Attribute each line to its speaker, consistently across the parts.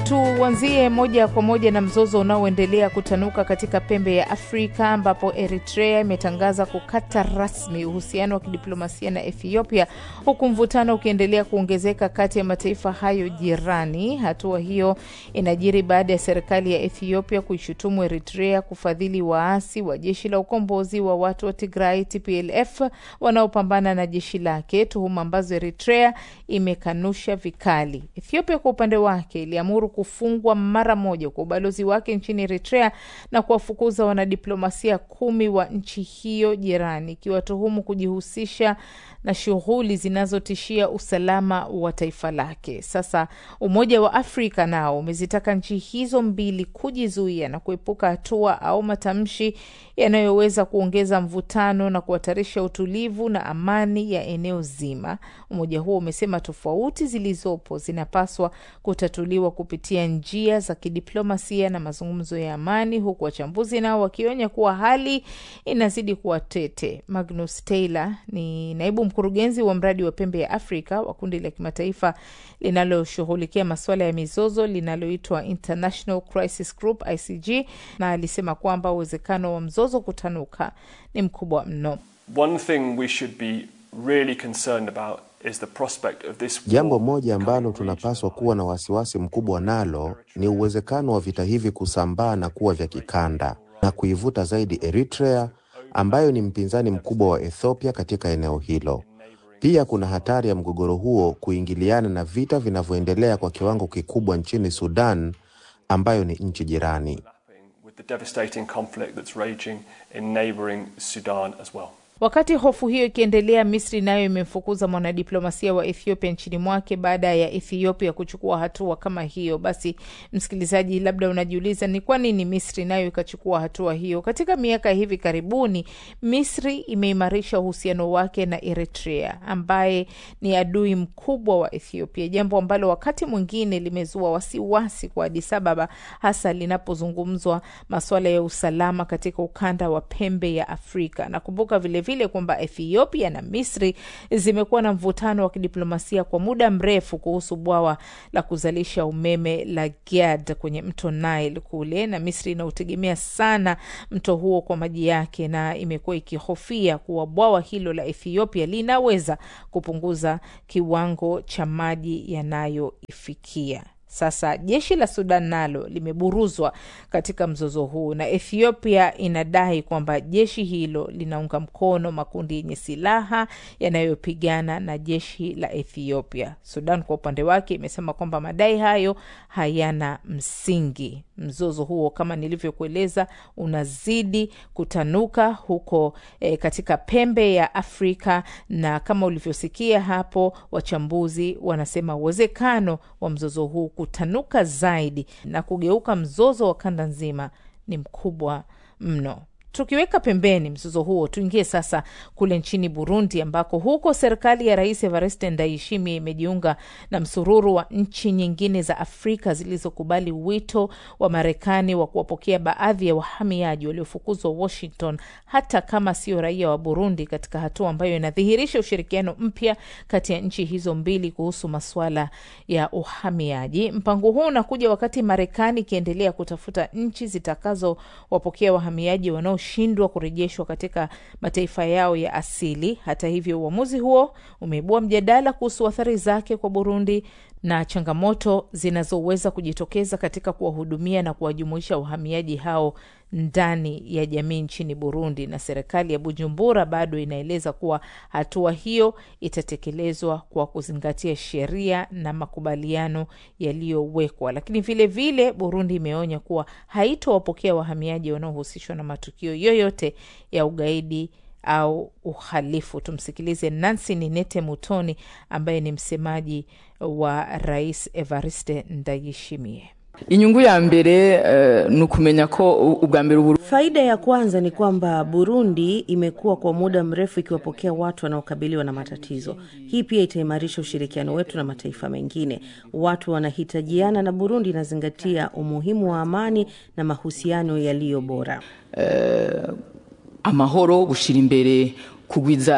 Speaker 1: Tuanzie moja kwa moja na mzozo unaoendelea kutanuka katika pembe ya Afrika ambapo Eritrea imetangaza kukata rasmi uhusiano wa kidiplomasia na Ethiopia huku mvutano ukiendelea kuongezeka kati ya mataifa hayo jirani. Hatua hiyo inajiri baada ya serikali ya Ethiopia kuishutumu Eritrea kufadhili waasi wa jeshi la ukombozi wa watu wa Tigray TPLF wanaopambana na jeshi lake, tuhuma ambazo Eritrea imekanusha vikali. Ethiopia kwa upande wake iliamuru kufungwa mara moja kwa ubalozi wake nchini Eritrea na kuwafukuza wanadiplomasia kumi wa nchi hiyo jirani, ikiwatuhumu kujihusisha na shughuli zinazotishia usalama wa taifa lake. Sasa Umoja wa Afrika nao umezitaka nchi hizo mbili kujizuia na kuepuka hatua au matamshi yanayoweza kuongeza mvutano na kuhatarisha utulivu na amani ya eneo zima. Umoja huo umesema tofauti zilizopo zinapaswa kutatuliwa kupitia njia za kidiplomasia na mazungumzo ya amani, huku wachambuzi nao wakionya kuwa hali inazidi kuwa tete. Magnus Taylor ni naibu mkurugenzi wa mradi wa pembe ya Afrika wa kundi la kimataifa linaloshughulikia masuala ya mizozo linaloitwa International Crisis Group ICG, na alisema kwamba uwezekano wa mzozo kutanuka ni mkubwa mno.
Speaker 2: One thing we should be really concerned about is the prospect of this war
Speaker 3: Jambo moja ambalo
Speaker 2: becoming
Speaker 3: tunapaswa
Speaker 2: regional.
Speaker 3: kuwa na wasiwasi mkubwa nalo ni uwezekano wa vita hivi kusambaa na kuwa vya kikanda na kuivuta zaidi Eritrea ambayo ni mpinzani mkubwa wa Ethiopia katika eneo hilo. Pia kuna hatari ya mgogoro huo kuingiliana na vita vinavyoendelea kwa kiwango kikubwa nchini Sudan ambayo ni nchi jirani.
Speaker 2: with the devastating conflict that's raging in neighbouring Sudan as well.
Speaker 1: Wakati hofu hiyo ikiendelea, Misri nayo imemfukuza mwanadiplomasia wa Ethiopia nchini mwake baada ya Ethiopia kuchukua hatua kama hiyo. Basi msikilizaji, labda unajiuliza ni kwa nini Misri nayo ikachukua hatua hiyo. Katika miaka hivi karibuni, Misri imeimarisha uhusiano wake na Eritrea ambaye ni adui mkubwa wa Ethiopia, jambo ambalo wakati mwingine limezua wasiwasi kwa Addis Ababa, hasa linapozungumzwa masuala ya usalama katika ukanda wa pembe ya Afrika. Nakumbuka vilevile kwamba Ethiopia na Misri zimekuwa na mvutano wa kidiplomasia kwa muda mrefu kuhusu bwawa la kuzalisha umeme la Giad kwenye mto Nile kule, na Misri inautegemea sana mto huo kwa maji yake, na imekuwa ikihofia kuwa bwawa hilo la Ethiopia linaweza kupunguza kiwango cha maji yanayoifikia. Sasa jeshi la Sudan nalo limeburuzwa katika mzozo huu, na Ethiopia inadai kwamba jeshi hilo linaunga mkono makundi yenye silaha yanayopigana na jeshi la Ethiopia. Sudan kwa upande wake imesema kwamba madai hayo hayana msingi. Mzozo huo kama nilivyokueleza, unazidi kutanuka huko e, katika pembe ya Afrika, na kama ulivyosikia hapo, wachambuzi wanasema uwezekano wa mzozo huu kutanuka zaidi na kugeuka mzozo wa kanda nzima ni mkubwa mno. Tukiweka pembeni mzozo huo, tuingie sasa kule nchini Burundi, ambako huko serikali ya Rais Evariste Ndayishimiye imejiunga na msururu wa nchi nyingine za Afrika zilizokubali wito wa Marekani wa kuwapokea baadhi ya wahamiaji waliofukuzwa Washington, hata kama sio raia wa Burundi, katika hatua ambayo inadhihirisha ushirikiano mpya kati ya nchi hizo mbili kuhusu masuala ya uhamiaji. Mpango huu unakuja wakati Marekani ikiendelea kutafuta nchi zitakazowapokea wahamiaji wanao shindwa kurejeshwa katika mataifa yao ya asili. Hata hivyo, uamuzi huo umeibua mjadala kuhusu athari zake kwa Burundi na changamoto zinazoweza kujitokeza katika kuwahudumia na kuwajumuisha wahamiaji hao ndani ya jamii nchini Burundi. Na serikali ya Bujumbura bado inaeleza kuwa hatua hiyo itatekelezwa kwa kuzingatia sheria na makubaliano yaliyowekwa, lakini vilevile vile Burundi imeonya kuwa haitowapokea wahamiaji wanaohusishwa na matukio yoyote ya ugaidi au uhalifu. Tumsikilize Nancy Ninete Mutoni ambaye ni msemaji wa Rais Evariste Ndayishimiye.
Speaker 4: inyungu ya mbere eh, ni ukumenya ko ubwa mbere Uburundi
Speaker 5: Faida ya kwanza ni kwamba Burundi imekuwa kwa muda mrefu ikiwapokea watu wanaokabiliwa na matatizo. Hii pia itaimarisha ushirikiano wetu na mataifa mengine. Watu wanahitajiana na Burundi inazingatia umuhimu wa amani na mahusiano yaliyo bora.
Speaker 4: amahoro gushira imbere kugwiza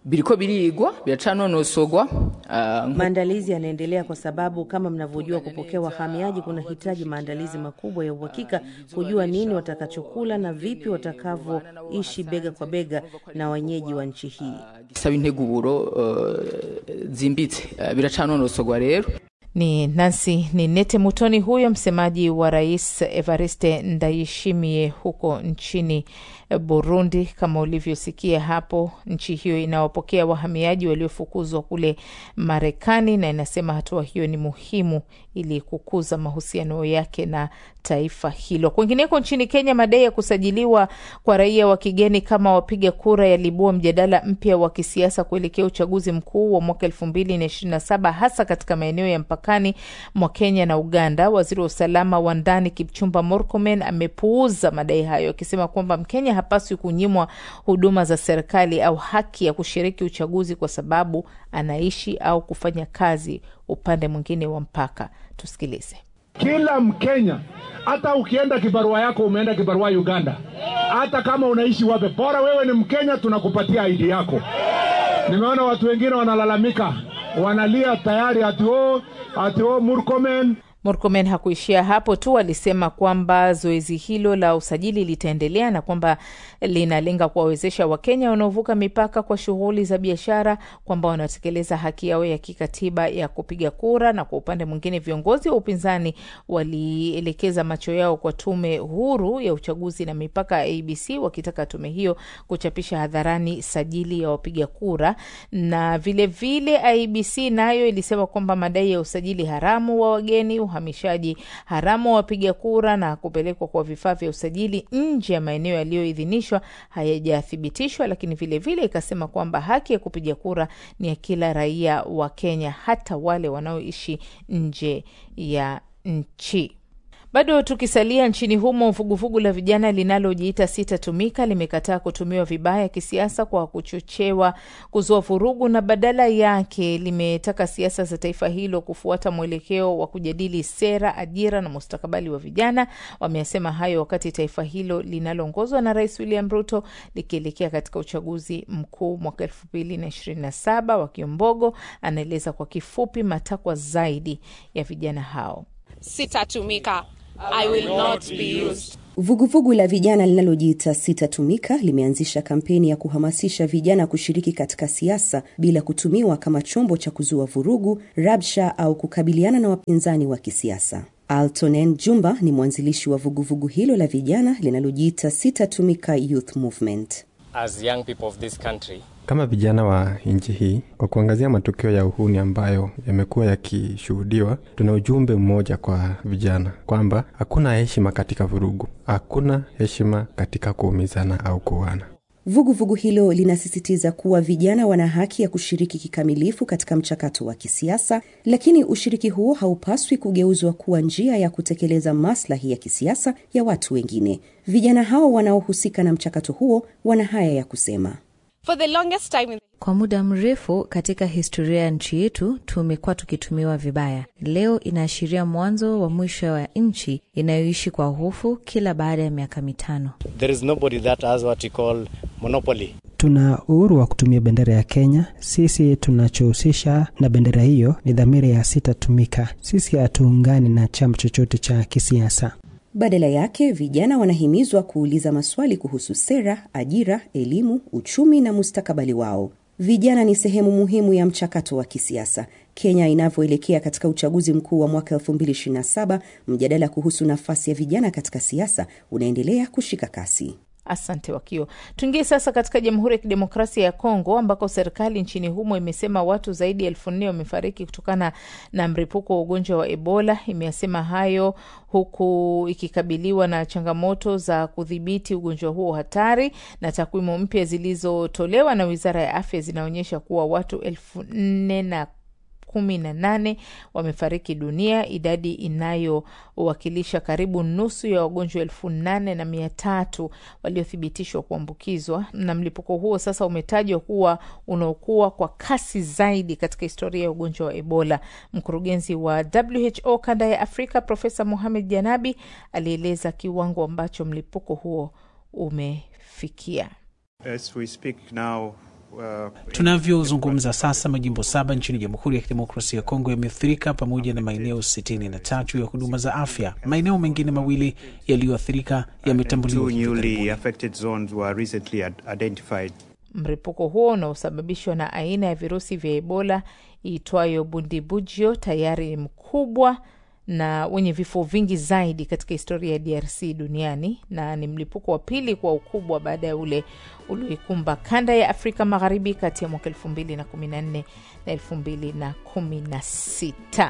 Speaker 4: biriko birigwa biracanonosogwa uh,
Speaker 5: Maandalizi yanaendelea kwa sababu kama mnavyojua, kupokea wahamiaji kunahitaji maandalizi makubwa ya uhakika, kujua nini watakachokula na vipi watakavyoishi bega kwa bega na wenyeji wa nchi hii.
Speaker 4: gisaba integuro uh, zimbitse uh, biracanonosogwa rero
Speaker 1: Ni Nancy Ninete Mutoni, huyo msemaji wa Rais Evariste Ndayishimiye huko nchini Burundi. Kama ulivyosikia hapo, nchi hiyo inawapokea wahamiaji waliofukuzwa kule Marekani na inasema hatua hiyo ni muhimu ili kukuza mahusiano yake na taifa hilo. Kwingineko nchini Kenya, madai ya kusajiliwa kwa raia wa kigeni kama wapiga kura yaliibua mjadala mpya wa kisiasa kuelekea uchaguzi mkuu wa mwaka elfu mbili na ishirini na saba hasa katika maeneo ya mpakani mwa Kenya na Uganda. Waziri wa usalama wa ndani Kipchumba Murkomen amepuuza madai hayo akisema kwamba Mkenya hapaswi kunyimwa huduma za serikali au haki ya kushiriki uchaguzi kwa sababu anaishi au kufanya kazi upande mwingine wa mpaka. Tusikilize.
Speaker 6: Kila Mkenya, hata ukienda kibarua yako umeenda kibarua Uganda, hata kama unaishi wape, bora wewe ni Mkenya, tunakupatia ID yako. Nimeona watu wengine wanalalamika, wanalia tayari ati o ati o Murkomen
Speaker 1: Murkomen hakuishia hapo tu, alisema kwamba zoezi hilo la usajili litaendelea na kwamba linalenga kuwawezesha Wakenya wanaovuka mipaka kwa shughuli za biashara, kwamba wanatekeleza haki yao ya kikatiba ya kupiga kura. Na kwa upande mwingine, viongozi wa upinzani walielekeza macho yao kwa tume huru ya uchaguzi na mipaka ABC, wakitaka tume hiyo kuchapisha hadharani sajili ya wapiga kura. Na vilevile vile IBC nayo ilisema kwamba madai ya usajili haramu wa wageni uhamishaji haramu wa wapiga kura na kupelekwa kwa vifaa vya usajili nje ya maeneo yaliyoidhinishwa hayajathibitishwa, lakini vilevile vile ikasema kwamba haki ya kupiga kura ni ya kila raia wa Kenya, hata wale wanaoishi nje ya nchi. Bado tukisalia nchini humo, vuguvugu la vijana linalojiita Sitatumika limekataa kutumiwa vibaya kisiasa kwa kuchochewa kuzua vurugu na badala yake limetaka siasa za taifa hilo kufuata mwelekeo wa kujadili sera, ajira na mustakabali wa vijana. Wameyasema hayo wakati taifa hilo linaloongozwa na Rais William Ruto likielekea katika uchaguzi mkuu mwaka elfu mbili na ishirini na saba. Wakiombogo anaeleza kwa kifupi matakwa zaidi ya vijana hao.
Speaker 7: Sitatumika. I will not be used.
Speaker 8: Vuguvugu la vijana linalojiita Sitatumika limeanzisha kampeni ya kuhamasisha vijana kushiriki katika siasa bila kutumiwa kama chombo cha kuzua vurugu, rabsha au kukabiliana na wapinzani wa kisiasa. Altonen Jumba ni mwanzilishi wa vuguvugu hilo la vijana linalojiita Sitatumika Youth Movement.
Speaker 9: As young people of this country,
Speaker 10: kama vijana wa nchi hii, kwa kuangazia matukio ya uhuni ambayo yamekuwa yakishuhudiwa, tuna ujumbe mmoja kwa vijana kwamba hakuna heshima katika vurugu, hakuna heshima katika kuumizana au kuuana.
Speaker 8: Vuguvugu hilo linasisitiza kuwa vijana wana haki ya kushiriki kikamilifu katika mchakato wa kisiasa, lakini ushiriki huo haupaswi kugeuzwa kuwa njia ya kutekeleza maslahi ya kisiasa ya watu wengine. Vijana hao wanaohusika na mchakato huo wana haya ya kusema.
Speaker 7: For the longest time in
Speaker 11: Kwa muda mrefu katika historia ya nchi yetu tumekuwa tukitumiwa vibaya. Leo inaashiria mwanzo wa mwisho wa nchi inayoishi kwa hofu kila baada ya miaka mitano.
Speaker 9: there is nobody that has what you call monopoly.
Speaker 12: Tuna uhuru wa kutumia bendera ya Kenya. Sisi tunachohusisha na bendera hiyo ni dhamira ya Sitatumika. Sisi hatuungani na chama chochote cha kisiasa.
Speaker 8: Badala yake vijana wanahimizwa kuuliza maswali kuhusu sera, ajira, elimu, uchumi na mustakabali wao. Vijana ni sehemu muhimu ya mchakato wa kisiasa. Kenya inavyoelekea katika uchaguzi mkuu wa mwaka 2027, mjadala kuhusu nafasi ya vijana katika siasa unaendelea kushika kasi.
Speaker 1: Asante Wakio. Tuingie sasa katika Jamhuri ya Kidemokrasia ya Kongo ambako serikali nchini humo imesema watu zaidi ya elfu nne wamefariki kutokana na mlipuko wa ugonjwa wa Ebola. Imesema hayo huku ikikabiliwa na changamoto za kudhibiti ugonjwa huo hatari, na takwimu mpya zilizotolewa na Wizara ya Afya zinaonyesha kuwa watu elfu nne na kumi na nane wamefariki dunia, idadi inayowakilisha karibu nusu ya wagonjwa elfu nane na mia tatu waliothibitishwa kuambukizwa. Na mlipuko huo sasa umetajwa kuwa unaokuwa kwa kasi zaidi katika historia ya ugonjwa wa Ebola. Mkurugenzi wa WHO kanda ya Afrika Profesa Mohamed Janabi alieleza kiwango ambacho mlipuko huo umefikia.
Speaker 13: As we speak now, Tunavyozungumza sasa, majimbo saba nchini Jamhuri ya Kidemokrasia ya Kongo yameathirika pamoja na maeneo sitini na tatu ya huduma za afya. Maeneo mengine mawili yaliyoathirika yametambuliwa hivi karibuni.
Speaker 1: Mlipuko huo unaosababishwa na aina ya virusi vya Ebola iitwayo Bundibugyo tayari ni mkubwa na wenye vifo vingi zaidi katika historia ya DRC duniani na ni mlipuko wa pili kwa ukubwa baada ya ule ulioikumba kanda ya Afrika Magharibi kati ya mwaka 2014 na 2016.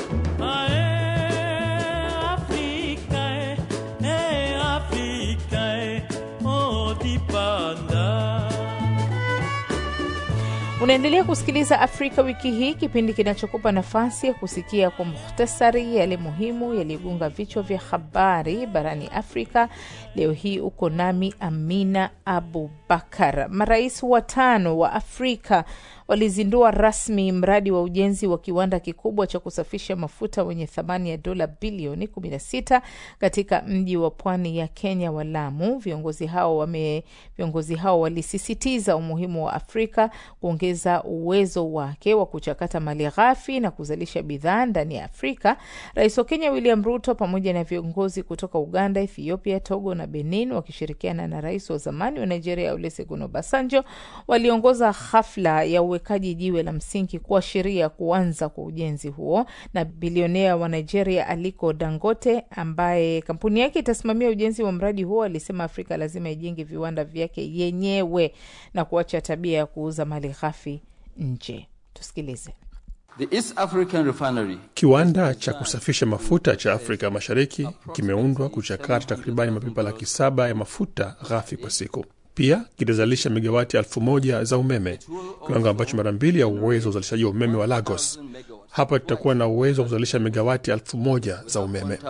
Speaker 1: Unaendelea kusikiliza Afrika Wiki Hii, kipindi kinachokupa nafasi ya kusikia kwa muhtasari yale muhimu yaliyogonga vichwa vya habari barani Afrika. Leo hii uko nami Amina Abubakar. Marais watano wa Afrika walizindua rasmi mradi wa ujenzi wa kiwanda kikubwa cha kusafisha mafuta wenye thamani ya dola bilioni 16 katika mji wa pwani ya Kenya wa Lamu. Viongozi hao wame viongozi hao walisisitiza umuhimu wa Afrika kuongeza uwezo wake wa kuchakata mali ghafi na kuzalisha bidhaa ndani ya Afrika. Rais wa Kenya William Ruto pamoja na viongozi kutoka Uganda, Ethiopia, Togo na Benin wakishirikiana na rais wa zamani wa Nigeria Olusegun Obasanjo waliongoza hafla ya uwekaji jiwe la msingi kuashiria kuanza kwa ujenzi huo. Na bilionea wa Nigeria Aliko Dangote, ambaye kampuni yake itasimamia ujenzi wa mradi huo, alisema Afrika lazima ijenge viwanda vyake yenyewe na kuacha tabia ya kuuza mali ghafi nje. Tusikilize.
Speaker 14: The East African Refinery.
Speaker 15: Kiwanda cha kusafisha mafuta cha Afrika Mashariki kimeundwa kuchakata takribani mapipa laki saba ya mafuta ghafi kwa siku. Pia kitazalisha megawati elfu moja za umeme, kiwango ambacho mara mbili ya uwezo wa uzalishaji wa umeme wa Lagos. Hapa tutakuwa na uwezo wa kuzalisha megawati elfu moja za umeme.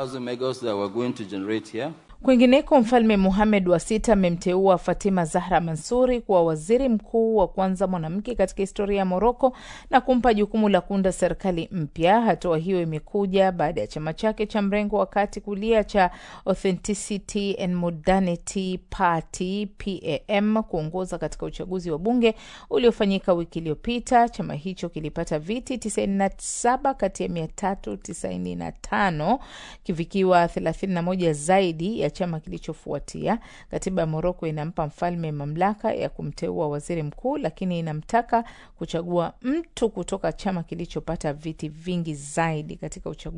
Speaker 1: Kwingineko, Mfalme Muhamed wa Sita amemteua Fatima Zahra Mansuri kuwa waziri mkuu wa kwanza mwanamke katika historia ya Moroko na kumpa jukumu la kuunda serikali mpya. Hatua hiyo imekuja baada ya chama chake cha mrengo wa kati kulia cha Authenticity and Modernity Party PAM kuongoza katika uchaguzi wa bunge uliofanyika wiki iliyopita. Chama hicho kilipata viti 97 kati ya 395 kivikiwa 31 zaidi ya chama kilichofuatia. Katiba ya Moroko inampa mfalme mamlaka ya kumteua waziri mkuu, lakini inamtaka kuchagua mtu kutoka chama kilichopata viti vingi zaidi katika uchaguzi